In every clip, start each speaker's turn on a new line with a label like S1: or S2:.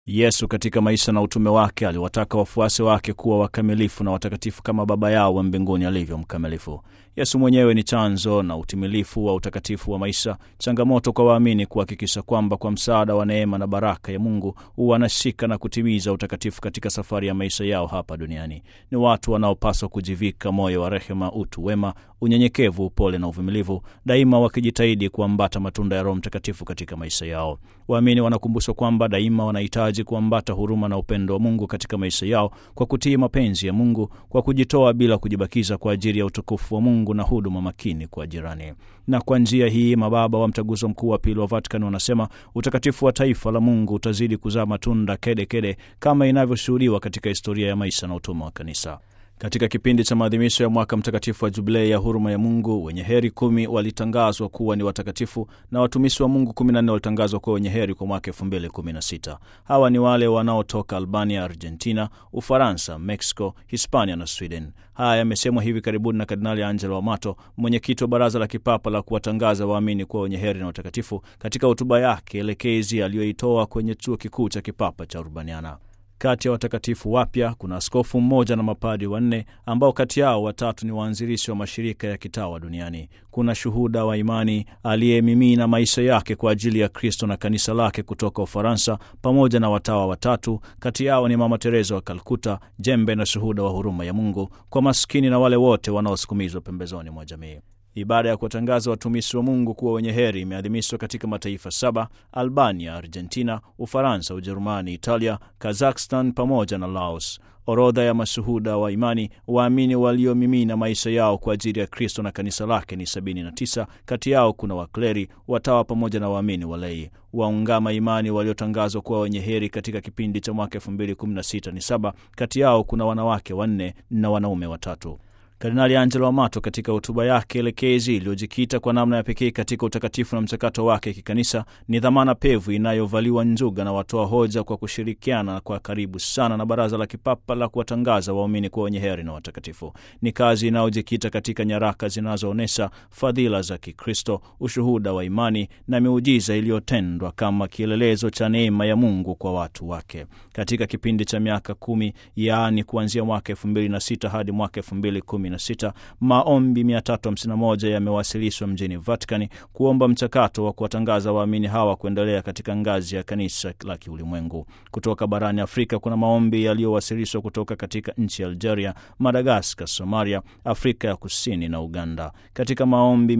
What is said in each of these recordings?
S1: Yesu katika maisha na utume wake aliwataka wafuasi wake kuwa wakamilifu na watakatifu kama Baba yao wa mbinguni alivyo mkamilifu. Yesu mwenyewe ni chanzo na utimilifu wa utakatifu wa maisha, changamoto kwa waamini kuhakikisha kwamba kwa msaada wa neema na baraka ya Mungu wanashika na kutimiza utakatifu katika safari ya maisha yao hapa duniani. Ni watu wanaopaswa kujivika moyo wa rehema, utu wema, unyenyekevu, upole na uvumilivu, daima wakijitahidi kuambata matunda ya Roho Mtakatifu katika maisha yao. Waamini wanakumbushwa kwamba daima wanahitaji kuambata huruma na upendo wa Mungu katika maisha yao kwa kutii mapenzi ya Mungu, kwa kujitoa bila kujibakiza kwa ajili ya utukufu wa Mungu na huduma makini kwa jirani. Na kwa njia hii mababa wa Mtaguso Mkuu wa Pili wa Vatican wanasema utakatifu wa taifa la Mungu utazidi kuzaa matunda kedekede kede, kama inavyoshuhudiwa katika historia ya maisha na utume wa Kanisa. Katika kipindi cha maadhimisho ya mwaka mtakatifu wa jubilei ya huruma ya Mungu, wenye heri kumi walitangazwa kuwa ni watakatifu na watumishi wa Mungu kumi na nne walitangazwa kuwa wenye heri kwa mwaka elfu mbili kumi na sita. Hawa ni wale wanaotoka Albania, Argentina, Ufaransa, Mexico, Hispania na Sweden. Haya yamesemwa hivi karibuni na Kardinali Angelo Amato, mwenyekiti wa Baraza la Kipapa la kuwatangaza waamini kuwa wenye heri na watakatifu, katika hotuba yake elekezi aliyoitoa kwenye chuo kikuu cha kipapa cha Urbaniana. Kati ya watakatifu wapya kuna askofu mmoja na mapadi wanne ambao kati yao watatu ni waanzilishi wa mashirika ya kitawa duniani. Kuna shuhuda wa imani aliyemimina maisha yake kwa ajili ya Kristo na kanisa lake kutoka Ufaransa, pamoja na watawa watatu. Kati yao ni Mama Teresa wa Kalkuta, jembe na shuhuda wa huruma ya Mungu kwa maskini na wale wote wanaosukumizwa pembezoni mwa jamii. Ibada ya kuwatangaza watumishi wa Mungu kuwa wenye heri imeadhimishwa katika mataifa saba: Albania, Argentina, Ufaransa, Ujerumani, Italia, Kazakhstan pamoja na Laos. Orodha ya mashuhuda wa imani waamini waliomimina maisha yao kwa ajili ya Kristo na kanisa lake ni 79. Kati yao kuna wakleri, watawa pamoja na waamini walei. Waungama imani waliotangazwa kuwa wenye heri katika kipindi cha mwaka 2016 ni saba. Kati yao kuna wanawake wanne na wanaume watatu. Kardinali Angelo Amato katika hotuba yake elekezi iliyojikita kwa namna ya pekee katika utakatifu na mchakato wake kikanisa, ni dhamana pevu inayovaliwa njuga na watoa hoja kwa kushirikiana kwa karibu sana na Baraza la Kipapa la kuwatangaza waumini kuwa wenye heri na watakatifu. Ni kazi inayojikita katika nyaraka zinazoonyesha fadhila za Kikristo, ushuhuda wa imani na miujiza iliyotendwa kama kielelezo cha neema ya Mungu kwa watu wake. Katika kipindi cha miaka kumi, yaani kuanzia mwaka elfu mbili na sita hadi mwaka elfu mbili kumi sita maombi 351 yamewasilishwa mjini Vatikani kuomba mchakato wa kuwatangaza waamini hawa kuendelea katika ngazi ya kanisa la kiulimwengu. Kutoka barani Afrika kuna maombi yaliyowasilishwa kutoka katika nchi ya Algeria, Madagaskar, Somalia, Afrika ya Kusini na Uganda. Katika maombi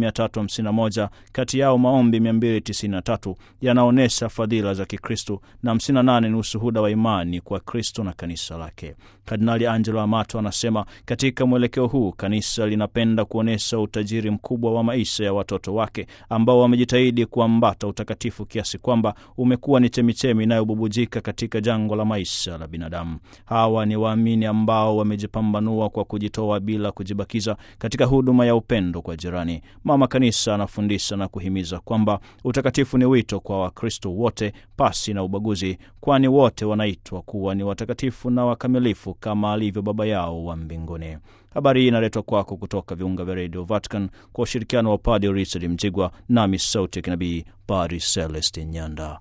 S1: 351 kati yao maombi 293 yanaonyesha fadhila za Kikristo na 58 ni ushuhuda wa imani kwa Kristo na kanisa lake. Kardinali Angelo Amato anasema katika mwelekeo huu kanisa linapenda kuonyesha utajiri mkubwa wa maisha ya watoto wake ambao wamejitahidi kuambata utakatifu kiasi kwamba umekuwa ni chemichemi inayobubujika katika jangwa la maisha la binadamu. Hawa ni waamini ambao wamejipambanua kwa kujitoa bila kujibakiza katika huduma ya upendo kwa jirani. Mama Kanisa anafundisha na kuhimiza kwamba utakatifu ni wito kwa Wakristo wote pasi na ubaguzi, kwani wote wanaitwa kuwa ni watakatifu na wakamilifu kama alivyo Baba yao wa mbinguni. Habari hii inaletwa kwako kutoka viunga vya redio Vatican kwa ushirikiano wa Padre Richard Mjigwa nami sauti ya kinabii Padre Celestin Nyanda.